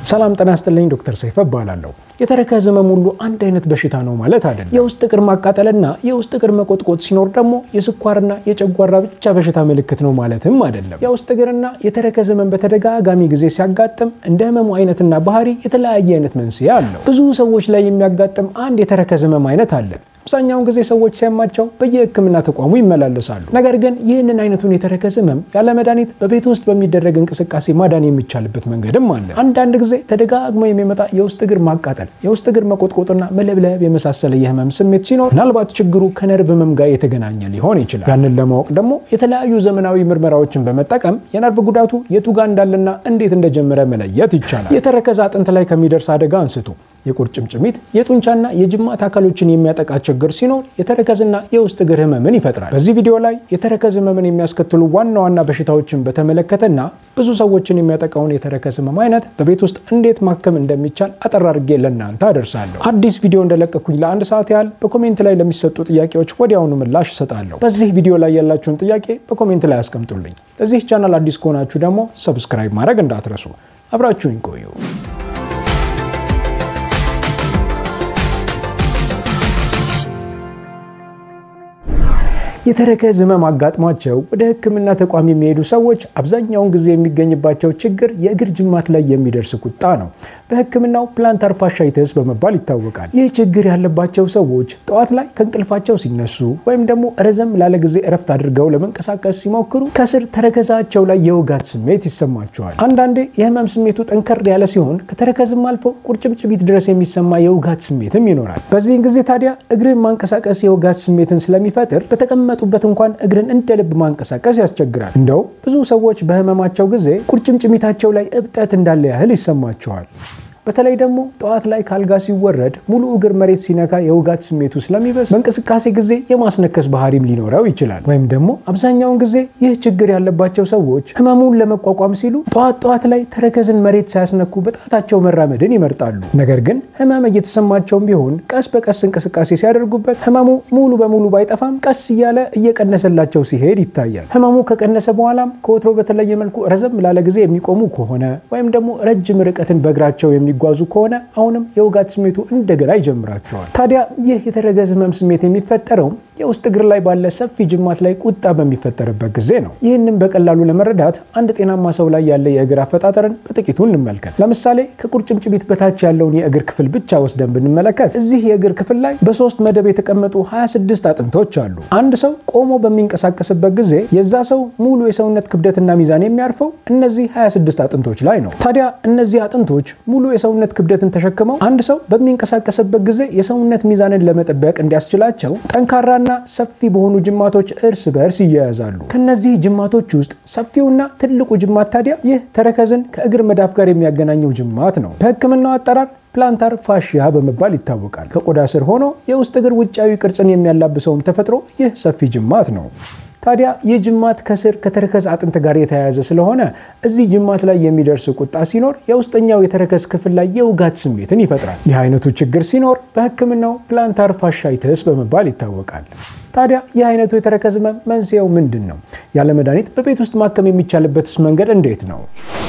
ሰላም ጤና ይስጥልኝ። ዶክተር ሰይፈ እባላለሁ። የተረከዝ ህመም ሁሉ አንድ አይነት በሽታ ነው ማለት አይደለም። የውስጥ እግር ማቃጠልና የውስጥ እግር መቆጥቆጥ ሲኖር ደግሞ የስኳርና የጨጓራ ብቻ በሽታ ምልክት ነው ማለትም አይደለም። የውስጥ እግርና የተረከዝ ህመም በተደጋጋሚ ጊዜ ሲያጋጥም እንደ ህመሙ አይነትና ባህሪ የተለያየ አይነት መንስኤ አለው። ብዙ ሰዎች ላይ የሚያጋጥም አንድ የተረከዝ ህመም አይነት አለ። አብዛኛውን ጊዜ ሰዎች ሲያማቸው በየህክምና ተቋሙ ይመላለሳሉ። ነገር ግን ይህንን አይነቱን የተረከዝ ህመም ያለ መድኃኒት በቤት ውስጥ በሚደረግ እንቅስቃሴ ማዳን የሚቻልበት መንገድም አለ። አንዳንድ ጊዜ ተደጋግሞ የሚመጣ የውስጥ እግር ማቃጠል፣ የውስጥ እግር መቆጥቆጥና መለብለብ የመሳሰለ የህመም ስሜት ሲኖር ምናልባት ችግሩ ከነርቭ ህመም ጋር የተገናኘ ሊሆን ይችላል። ያንን ለማወቅ ደግሞ የተለያዩ ዘመናዊ ምርመራዎችን በመጠቀም የነርቭ ጉዳቱ የቱ ጋር እንዳለና እንዴት እንደጀመረ መለየት ይቻላል። የተረከዝ አጥንት ላይ ከሚደርስ አደጋ አንስቶ የቁርጭምጭሚት የጡንቻና የጅማት አካሎችን የሚያጠቃ ችግር ሲኖር የተረከዝና የውስጥ እግር ህመምን ይፈጥራል። በዚህ ቪዲዮ ላይ የተረከዝ ህመምን የሚያስከትሉ ዋና ዋና በሽታዎችን በተመለከተና ብዙ ሰዎችን የሚያጠቃውን የተረከዝ ህመም አይነት በቤት ውስጥ እንዴት ማከም እንደሚቻል አጠር አድርጌ ለእናንተ አደርሳለሁ። አዲስ ቪዲዮ እንደለቀኩኝ ለአንድ ሰዓት ያህል በኮሜንት ላይ ለሚሰጡ ጥያቄዎች ወዲያውኑ ምላሽ እሰጣለሁ። በዚህ ቪዲዮ ላይ ያላችሁን ጥያቄ በኮሜንት ላይ አስቀምጡልኝ። ለዚህ ቻናል አዲስ ከሆናችሁ ደግሞ ሰብስክራይብ ማድረግ እንዳትረሱ። አብራችሁኝ ቆዩ። የተረከዝ ህመም አጋጥሟቸው ወደ ሕክምና ተቋም የሚሄዱ ሰዎች አብዛኛውን ጊዜ የሚገኝባቸው ችግር የእግር ጅማት ላይ የሚደርስ ቁጣ ነው። በሕክምናው ፕላንታር ፋሻይተስ በመባል ይታወቃል። ይህ ችግር ያለባቸው ሰዎች ጠዋት ላይ ከእንቅልፋቸው ሲነሱ ወይም ደግሞ ረዘም ላለ ጊዜ እረፍት አድርገው ለመንቀሳቀስ ሲሞክሩ ከስር ተረከዛቸው ላይ የውጋት ስሜት ይሰማቸዋል። አንዳንዴ የህመም ስሜቱ ጠንከር ያለ ሲሆን ከተረከዝም አልፎ ቁርጭምጭሚት ድረስ የሚሰማ የውጋት ስሜትም ይኖራል። በዚህን ጊዜ ታዲያ እግርን ማንቀሳቀስ የውጋት ስሜትን ስለሚፈጥር በተቀመ ጡበት እንኳን እግርን እንደ ልብ ማንቀሳቀስ ያስቸግራል። እንደው ብዙ ሰዎች በህመማቸው ጊዜ ቁርጭምጭሚታቸው ላይ እብጠት እንዳለ ያህል ይሰማቸዋል። በተለይ ደግሞ ጠዋት ላይ ካልጋ ሲወረድ ሙሉ እግር መሬት ሲነካ የውጋት ስሜቱ ስለሚበስ በእንቅስቃሴ ጊዜ የማስነከስ ባህሪም ሊኖረው ይችላል። ወይም ደግሞ አብዛኛውን ጊዜ ይህ ችግር ያለባቸው ሰዎች ህመሙን ለመቋቋም ሲሉ ጠዋት ጠዋት ላይ ተረከዝን መሬት ሳያስነኩ በጣታቸው መራመድን ይመርጣሉ። ነገር ግን ህመም እየተሰማቸውም ቢሆን ቀስ በቀስ እንቅስቃሴ ሲያደርጉበት ህመሙ ሙሉ በሙሉ ባይጠፋም ቀስ እያለ እየቀነሰላቸው ሲሄድ ይታያል። ህመሙ ከቀነሰ በኋላም ከወትሮ በተለየ መልኩ ረዘም ላለ ጊዜ የሚቆሙ ከሆነ ወይም ደግሞ ረጅም ርቀትን በእግራቸው የሚ ጓዙ ከሆነ አሁንም የውጋት ስሜቱ እንደገና ይጀምራቸዋል። ታዲያ ይህ የተረከዝ ህመም ስሜት የሚፈጠረው የውስጥ እግር ላይ ባለ ሰፊ ጅማት ላይ ቁጣ በሚፈጠርበት ጊዜ ነው። ይህንም በቀላሉ ለመረዳት አንድ ጤናማ ሰው ላይ ያለ የእግር አፈጣጠርን በጥቂቱ እንመልከት። ለምሳሌ ከቁርጭምጭሚት በታች ያለውን የእግር ክፍል ብቻ ወስደን ብንመለከት እዚህ የእግር ክፍል ላይ በሶስት መደብ የተቀመጡ 26 አጥንቶች አሉ። አንድ ሰው ቆሞ በሚንቀሳቀስበት ጊዜ የዛ ሰው ሙሉ የሰውነት ክብደትና ሚዛን የሚያርፈው እነዚህ 26 አጥንቶች ላይ ነው። ታዲያ እነዚህ አጥንቶች ሙሉ የሰውነት ክብደትን ተሸክመው አንድ ሰው በሚንቀሳቀስበት ጊዜ የሰውነት ሚዛንን ለመጠበቅ እንዲያስችላቸው ጠንካራና ሰፊ በሆኑ ጅማቶች እርስ በእርስ ይያያዛሉ። ከነዚህ ጅማቶች ውስጥ ሰፊውና ትልቁ ጅማት ታዲያ ይህ ተረከዝን ከእግር መዳፍ ጋር የሚያገናኘው ጅማት ነው። በሕክምናው አጠራር ፕላንታር ፋሺያ በመባል ይታወቃል። ከቆዳ ስር ሆኖ የውስጥ እግር ውጫዊ ቅርጽን የሚያላብሰውም ተፈጥሮ ይህ ሰፊ ጅማት ነው። ታዲያ ይህ ጅማት ከስር ከተረከዝ አጥንት ጋር የተያያዘ ስለሆነ እዚህ ጅማት ላይ የሚደርስ ቁጣ ሲኖር የውስጠኛው የተረከዝ ክፍል ላይ የውጋት ስሜትን ይፈጥራል። ይህ አይነቱ ችግር ሲኖር በሕክምናው ፕላንታር ፋሻይተስ በመባል ይታወቃል። ታዲያ ይህ አይነቱ የተረከዝ ህመም መንስኤው ምንድን ነው? ያለ መድኃኒት በቤት ውስጥ ማከም የሚቻልበትስ መንገድ እንዴት ነው?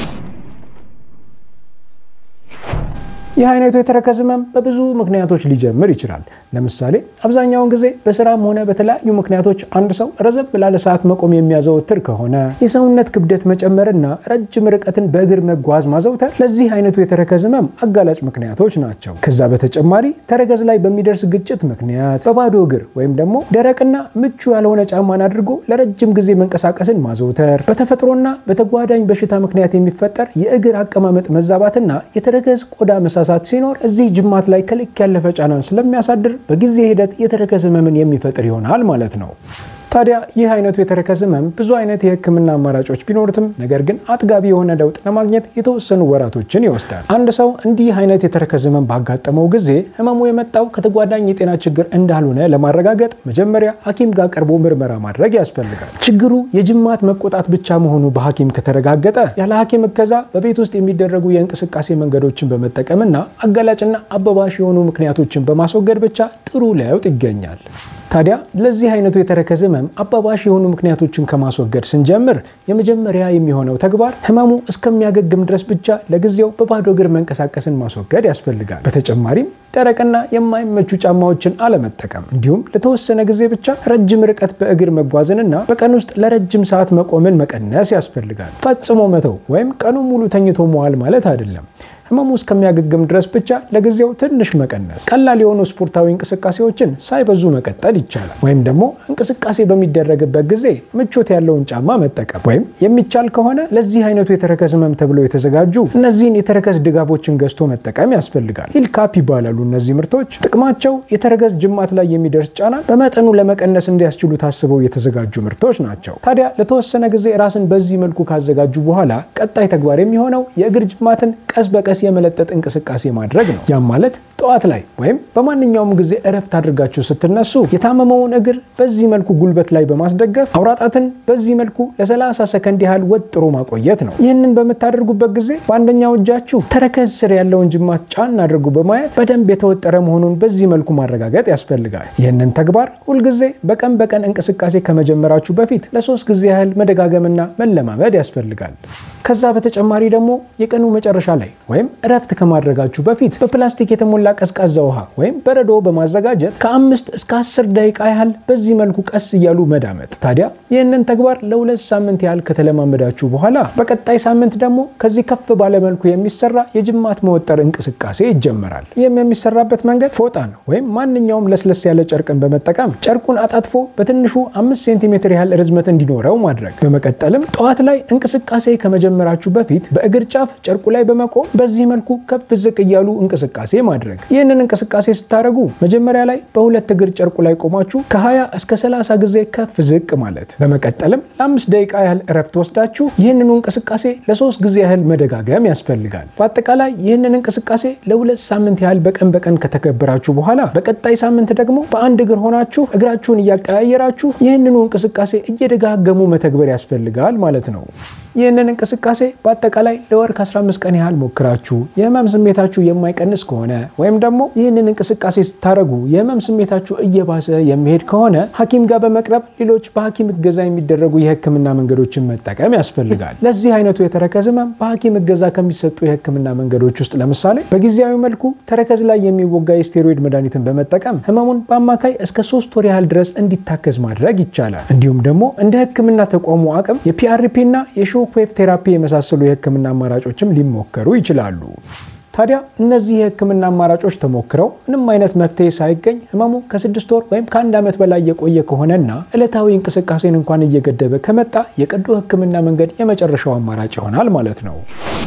ይህ አይነቱ የተረከዝ ህመም በብዙ ምክንያቶች ሊጀምር ይችላል። ለምሳሌ አብዛኛውን ጊዜ በስራም ሆነ በተለያዩ ምክንያቶች አንድ ሰው ረዘም ላለ ሰዓት መቆም የሚያዘወትር ከሆነ የሰውነት ክብደት መጨመርና ረጅም ርቀትን በእግር መጓዝ ማዘውተር ለዚህ አይነቱ የተረከዝ ህመም አጋላጭ ምክንያቶች ናቸው። ከዛ በተጨማሪ ተረከዝ ላይ በሚደርስ ግጭት ምክንያት በባዶ እግር ወይም ደግሞ ደረቅና ምቹ ያልሆነ ጫማን አድርጎ ለረጅም ጊዜ መንቀሳቀስን ማዘውተር፣ በተፈጥሮና በተጓዳኝ በሽታ ምክንያት የሚፈጠር የእግር አቀማመጥ መዛባትና የተረከዝ ቆዳ መሳሳት ሲኖር እዚህ ጅማት ላይ ከልክ ያለፈ ጫናን ስለሚያሳድር በጊዜ ሂደት የተረከዝ ህመምን የሚፈጥር ይሆናል ማለት ነው። ታዲያ ይህ አይነቱ የተረከዝ ህመም ብዙ አይነት የህክምና አማራጮች ቢኖሩትም ነገር ግን አጥጋቢ የሆነ ለውጥ ለማግኘት የተወሰኑ ወራቶችን ይወስዳል። አንድ ሰው እንዲህ አይነት የተረከዝ ህመም ባጋጠመው ጊዜ ህመሙ የመጣው ከተጓዳኝ የጤና ችግር እንዳልሆነ ለማረጋገጥ መጀመሪያ ሐኪም ጋር ቀርቦ ምርመራ ማድረግ ያስፈልጋል። ችግሩ የጅማት መቆጣት ብቻ መሆኑ በሐኪም ከተረጋገጠ ያለ ሐኪም እገዛ በቤት ውስጥ የሚደረጉ የእንቅስቃሴ መንገዶችን በመጠቀምና አጋላጭና አበባሽ የሆኑ ምክንያቶችን በማስወገድ ብቻ ጥሩ ለውጥ ይገኛል። ታዲያ ለዚህ አይነቱ የተረከዝ ህመም አባባሽ የሆኑ ምክንያቶችን ከማስወገድ ስንጀምር የመጀመሪያ የሚሆነው ተግባር ህመሙ እስከሚያገግም ድረስ ብቻ ለጊዜው በባዶ እግር መንቀሳቀስን ማስወገድ ያስፈልጋል። በተጨማሪም ደረቅና የማይመቹ ጫማዎችን አለመጠቀም እንዲሁም ለተወሰነ ጊዜ ብቻ ረጅም ርቀት በእግር መጓዝንና በቀን ውስጥ ለረጅም ሰዓት መቆምን መቀነስ ያስፈልጋል። ፈጽሞ መተው ወይም ቀኑን ሙሉ ተኝቶ መዋል ማለት አይደለም። ህመሙ እስከሚያገግም ድረስ ብቻ ለጊዜው ትንሽ መቀነስ፣ ቀላል የሆኑ ስፖርታዊ እንቅስቃሴዎችን ሳይበዙ መቀጠል ይቻላል። ወይም ደግሞ እንቅስቃሴ በሚደረግበት ጊዜ ምቾት ያለውን ጫማ መጠቀም ወይም የሚቻል ከሆነ ለዚህ አይነቱ የተረከዝ ህመም ተብለው የተዘጋጁ እነዚህን የተረከዝ ድጋፎችን ገዝቶ መጠቀም ያስፈልጋል። ሂል ካፕ ይባላሉ። እነዚህ ምርቶች ጥቅማቸው የተረከዝ ጅማት ላይ የሚደርስ ጫናን በመጠኑ ለመቀነስ እንዲያስችሉ ታስበው የተዘጋጁ ምርቶች ናቸው። ታዲያ ለተወሰነ ጊዜ ራስን በዚህ መልኩ ካዘጋጁ በኋላ ቀጣይ ተግባር የሚሆነው የእግር ጅማትን ቀስ በቀስ የመለጠጥ እንቅስቃሴ ማድረግ ነው። ያም ማለት ጠዋት ላይ ወይም በማንኛውም ጊዜ እረፍት አድርጋችሁ ስትነሱ የታመመውን እግር በዚህ መልኩ ጉልበት ላይ በማስደገፍ አውራጣትን በዚህ መልኩ ለ30 ሰከንድ ያህል ወጥሮ ማቆየት ነው። ይህንን በምታደርጉበት ጊዜ በአንደኛው እጃችሁ ተረከዝ ስር ያለውን ጅማት ጫን አድርጉ በማየት በደንብ የተወጠረ መሆኑን በዚህ መልኩ ማረጋገጥ ያስፈልጋል። ይህንን ተግባር ሁልጊዜ በቀን በቀን እንቅስቃሴ ከመጀመራችሁ በፊት ለሶስት ጊዜ ያህል መደጋገምና መለማመድ ያስፈልጋል። ከዛ በተጨማሪ ደግሞ የቀኑ መጨረሻ ላይ ወይም እረፍት ከማድረጋችሁ በፊት በፕላስቲክ የተሞላ ቀዝቃዛ ውሃ ወይም በረዶ በማዘጋጀት ከአምስት እስከ አስር ደቂቃ ያህል በዚህ መልኩ ቀስ እያሉ መዳመጥ። ታዲያ ይህንን ተግባር ለሁለት ሳምንት ያህል ከተለማመዳችሁ በኋላ በቀጣይ ሳምንት ደግሞ ከዚህ ከፍ ባለ መልኩ የሚሰራ የጅማት መወጠር እንቅስቃሴ ይጀመራል። ይህም የሚሰራበት መንገድ ፎጣን ወይም ማንኛውም ለስለስ ያለ ጨርቅን በመጠቀም ጨርቁን አጣጥፎ በትንሹ አምስት ሴንቲሜትር ያህል ርዝመት እንዲኖረው ማድረግ። በመቀጠልም ጠዋት ላይ እንቅስቃሴ ከመጀመራችሁ በፊት በእግር ጫፍ ጨርቁ ላይ በመቆም በዚህ መልኩ ከፍ ዝቅ እያሉ እንቅስቃሴ ማድረግ። ይህንን እንቅስቃሴ ስታደርጉ መጀመሪያ ላይ በሁለት እግር ጨርቁ ላይ ቆማችሁ ከ20 እስከ 30 ጊዜ ከፍ ዝቅ ማለት። በመቀጠልም ለአምስት ደቂቃ ያህል እረፍት ወስዳችሁ ይህንኑ እንቅስቃሴ ለሶስት ጊዜ ያህል መደጋገም ያስፈልጋል። በአጠቃላይ ይህንን እንቅስቃሴ ለሁለት ሳምንት ያህል በቀን በቀን ከተገበራችሁ በኋላ በቀጣይ ሳምንት ደግሞ በአንድ እግር ሆናችሁ እግራችሁን እያቀያየራችሁ ይህንኑ እንቅስቃሴ እየደጋገሙ መተግበር ያስፈልጋል ማለት ነው። ይህንን እንቅስቃሴ በአጠቃላይ ለወር ከ15 ቀን ያህል ሞክራችሁ የህመም ስሜታችሁ የማይቀንስ ከሆነ ወይም ደግሞ ይህንን እንቅስቃሴ ስታደርጉ የህመም ስሜታችሁ እየባሰ የሚሄድ ከሆነ ሐኪም ጋር በመቅረብ ሌሎች በሐኪም እገዛ የሚደረጉ የህክምና መንገዶችን መጠቀም ያስፈልጋል። ለዚህ አይነቱ የተረከዝ ህመም በሐኪም እገዛ ከሚሰጡ የህክምና መንገዶች ውስጥ ለምሳሌ በጊዜያዊ መልኩ ተረከዝ ላይ የሚወጋ የስቴሮይድ መድኃኒትን በመጠቀም ህመሙን በአማካይ እስከ ሶስት ወር ያህል ድረስ እንዲታከዝ ማድረግ ይቻላል። እንዲሁም ደግሞ እንደ ህክምና ተቋሙ አቅም የፒአርፒ እና የሾክ ዌቭ ቴራፒ የመሳሰሉ የህክምና አማራጮችም ሊሞከሩ ይችላሉ። ታዲያ እነዚህ የህክምና አማራጮች ተሞክረው ምንም አይነት መፍትሄ ሳይገኝ ህመሙ ከስድስት ወር ወይም ከአንድ ዓመት በላይ የቆየ ከሆነና ዕለታዊ እንቅስቃሴን እንኳን እየገደበ ከመጣ የቀዶ ህክምና መንገድ የመጨረሻው አማራጭ ይሆናል ማለት ነው።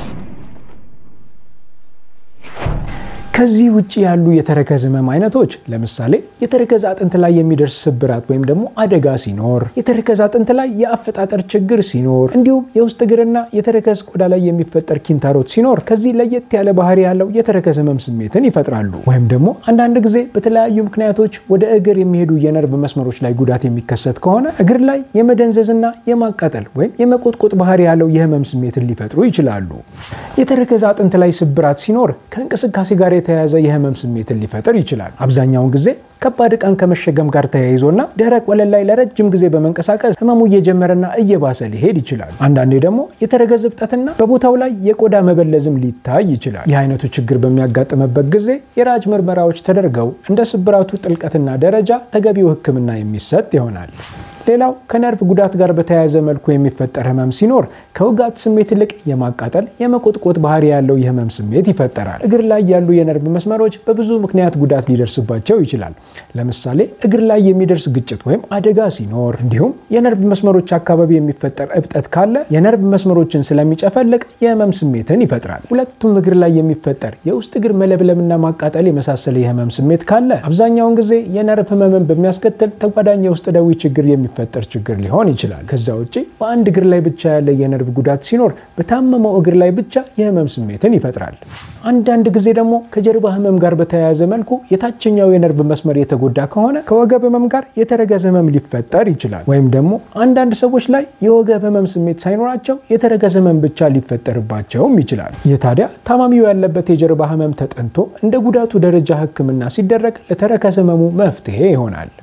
ከዚህ ውጭ ያሉ የተረከዝ ህመም አይነቶች ለምሳሌ የተረከዝ አጥንት ላይ የሚደርስ ስብራት ወይም ደግሞ አደጋ ሲኖር፣ የተረከዝ አጥንት ላይ የአፈጣጠር ችግር ሲኖር፣ እንዲሁም የውስጥ እግርና የተረከዝ ቆዳ ላይ የሚፈጠር ኪንታሮት ሲኖር ከዚህ ለየት ያለ ባህሪ ያለው የተረከዝ ህመም ስሜትን ይፈጥራሉ። ወይም ደግሞ አንዳንድ ጊዜ በተለያዩ ምክንያቶች ወደ እግር የሚሄዱ የነርቭ መስመሮች ላይ ጉዳት የሚከሰት ከሆነ እግር ላይ የመደንዘዝና የማቃጠል ወይም የመቆጥቆጥ ባህሪ ያለው የህመም ስሜትን ሊፈጥሩ ይችላሉ። የተረከዝ አጥንት ላይ ስብራት ሲኖር ከእንቅስቃሴ ጋር የተያያዘ የህመም ስሜትን ሊፈጥር ይችላል። አብዛኛውን ጊዜ ከባድ ዕቃን ከመሸከም ጋር ተያይዞና ደረቅ ወለል ላይ ለረጅም ጊዜ በመንቀሳቀስ ህመሙ እየጀመረና እየባሰ ሊሄድ ይችላል። አንዳንዴ ደግሞ የተረከዝ እብጠትና በቦታው ላይ የቆዳ መበለዝም ሊታይ ይችላል። ይህ አይነቱ ችግር በሚያጋጥምበት ጊዜ የራጅ ምርመራዎች ተደርገው እንደ ስብራቱ ጥልቀትና ደረጃ ተገቢው ህክምና የሚሰጥ ይሆናል። ሌላው ከነርቭ ጉዳት ጋር በተያያዘ መልኩ የሚፈጠር ህመም ሲኖር ከውጋት ስሜት ይልቅ የማቃጠል የመቆጥቆጥ ባህሪ ያለው የህመም ስሜት ይፈጠራል። እግር ላይ ያሉ የነርቭ መስመሮች በብዙ ምክንያት ጉዳት ሊደርስባቸው ይችላል። ለምሳሌ እግር ላይ የሚደርስ ግጭት ወይም አደጋ ሲኖር፣ እንዲሁም የነርቭ መስመሮች አካባቢ የሚፈጠር እብጠት ካለ የነርቭ መስመሮችን ስለሚጨፈልቅ የህመም ስሜትን ይፈጥራል። ሁለቱም እግር ላይ የሚፈጠር የውስጥ እግር መለብለምና ማቃጠል የመሳሰለ የህመም ስሜት ካለ አብዛኛውን ጊዜ የነርቭ ህመምን በሚያስከትል ተጓዳኝ የውስጥ ደዌ ችግር የሚ ፈጠር ችግር ሊሆን ይችላል። ከዛ ውጭ በአንድ እግር ላይ ብቻ ያለ የነርቭ ጉዳት ሲኖር በታመመው እግር ላይ ብቻ የህመም ስሜትን ይፈጥራል። አንዳንድ ጊዜ ደግሞ ከጀርባ ህመም ጋር በተያያዘ መልኩ የታችኛው የነርቭ መስመር የተጎዳ ከሆነ ከወገብ ህመም ጋር የተረከዝ ህመም ሊፈጠር ይችላል። ወይም ደግሞ አንዳንድ ሰዎች ላይ የወገብ ህመም ስሜት ሳይኖራቸው የተረከዝ ህመም ብቻ ሊፈጠርባቸውም ይችላል። ይህ ታዲያ ታማሚው ያለበት የጀርባ ህመም ተጠንቶ እንደ ጉዳቱ ደረጃ ህክምና ሲደረግ ለተረከዝ ህመሙ መፍትሄ ይሆናል።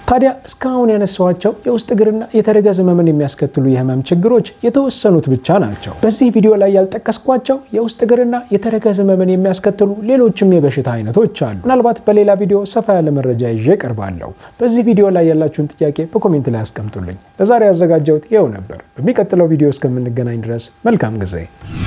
ታዲያ እስካሁን ያነሳኋቸው የውስጥ እግርና የተረከዝ ህመምን የሚያስከትሉ የህመም ችግሮች የተወሰኑት ብቻ ናቸው። በዚህ ቪዲዮ ላይ ያልጠቀስኳቸው የውስጥ እግርና የተረከዝ ህመምን የሚያስከትሉ ሌሎችም የበሽታ አይነቶች አሉ። ምናልባት በሌላ ቪዲዮ ሰፋ ያለ መረጃ ይዤ እቀርባለሁ። በዚህ ቪዲዮ ላይ ያላችሁን ጥያቄ በኮሜንት ላይ አስቀምጡልኝ። ለዛሬ ያዘጋጀሁት ይኸው ነበር። በሚቀጥለው ቪዲዮ እስከምንገናኝ ድረስ መልካም ጊዜ